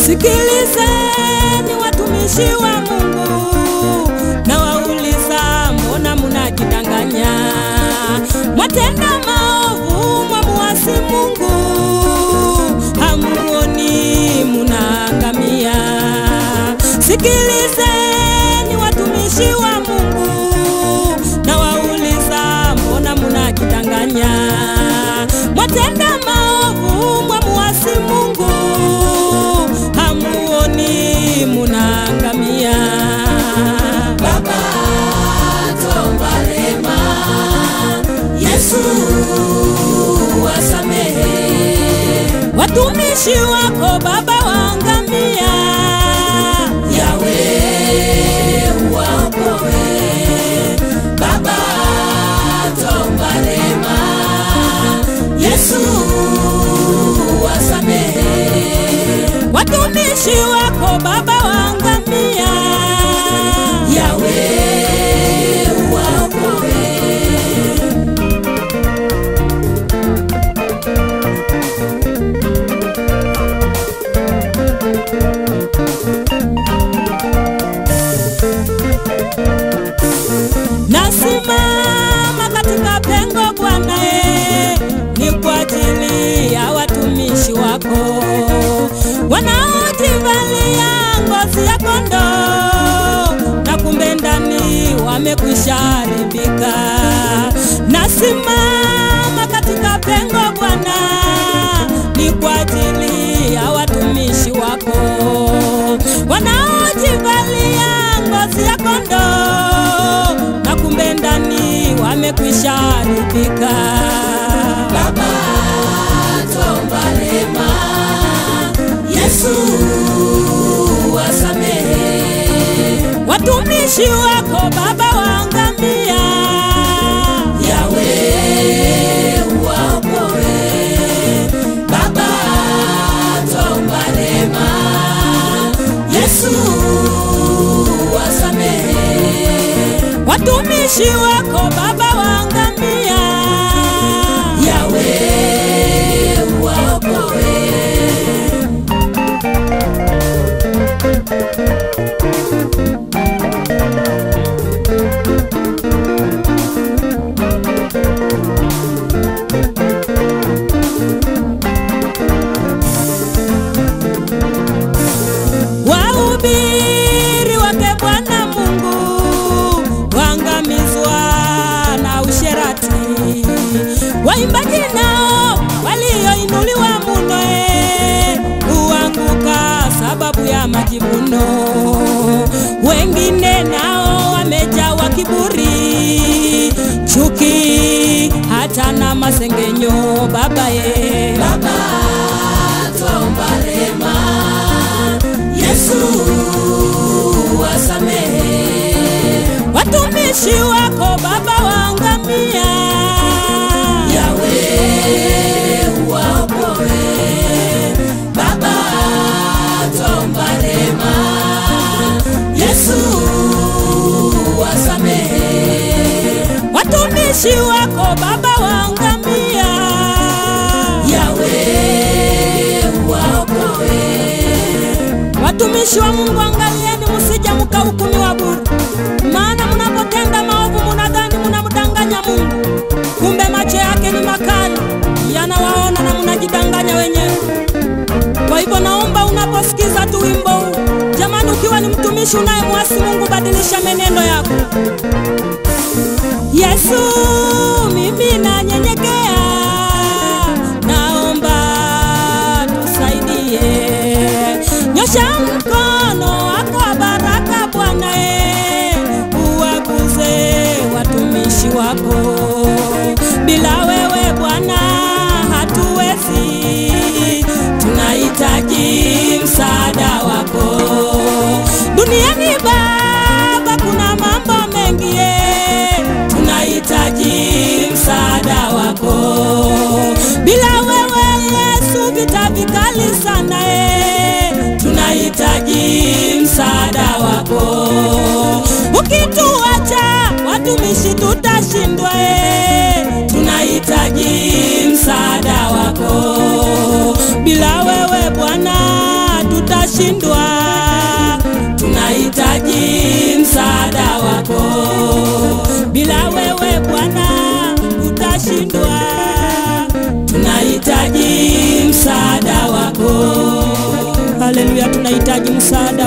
Sikilizeni watumishi wa Mungu, na wauliza mbona munajidanganya? Mwatenda maovu, mwamuasi Mungu, hamuoni munaangamia. Sikilizeni watumishi wa Mungu, na wauliza mbona munajidanganya? Mwatenda maovu, mwamuasi Mungu, hamuoni munaangamia. Baba tuomba rehema, Yesu wasamehe, Watumishi wako Baba waangamia, Yawe uwaokoe. Baba tuomba rehema, Yesu wasamehe, watumishi wako Baba waangamia, Yawe uwaokoe. nasimama katika pengo Bwana, e, ni kwa ajili ya watumishi wako wanaojivalia ngozi ya kondoo na kumbe ndani wamekwisha haribika. Nasimama katika pengo Bwana, ni kwa ajili ya watumishi wako wanaojivalia ngozi ya kondoo na kumbe ndani wamekwisha haribika. Baba tuomba rehema, Yesu wasamehe, Watumishi wako Baba waangamia, Yawe uwaokoe. Baba tuomba rehema, Yesu wasamehe, watumishi wako Baba waangamia, Yawe uwaokoe. wahubiri wake Bwana Mungu waangamizwa na usherati, waimbaji nao walioinuliwa muno eh, huanguka sababu ya majivuno, wengine nao wamejawa kiburi, chuki hata na masengenyo. Baba ye Baba tuomba rehema, Yesu wasamehe, watumishi wako Baba waangamia, Yawe uwaokoe. Baba tuomba rehema, Yesu wasamehe, watumishi wako Baba waangamia, Yawe uwaokoe. watumishi wa Mungu angalieni, musije mkahukumiwa bure, maana mnapotenda maovu munadhani munamdanganya Mungu, kumbe macho yake ni makali, yanawaona na mnajidanganya wenyewe. Kwa hivyo naomba unaposikiza tu wimbo huu, jamani, ukiwa ni mtumishi unayemwasi Mungu, badilisha menendo yako. Yesu, mimi nanyenyekea, naomba tusaidie, nyosha mkono wako wa baraka Bwana, e, uwaguze watumishi wako. Bila wewe Bwana hatuwezi, tunahitaji msaada wako duniani Baba, kuna mambo mengi eh, tunahitaji msaada wako. Bila wewe Yesu, vita vikali sana eh, tunahitaji msaada wako. Ukituacha watumishi tutashindwa eh, tunahitaji msaada wako. Bila wewe Bwana tuta tutashindwa. tunahitaji msaada wako Bila wewe Bwana tutashindwa. tunahitaji msaada wako Haleluya, tunahitaji msaada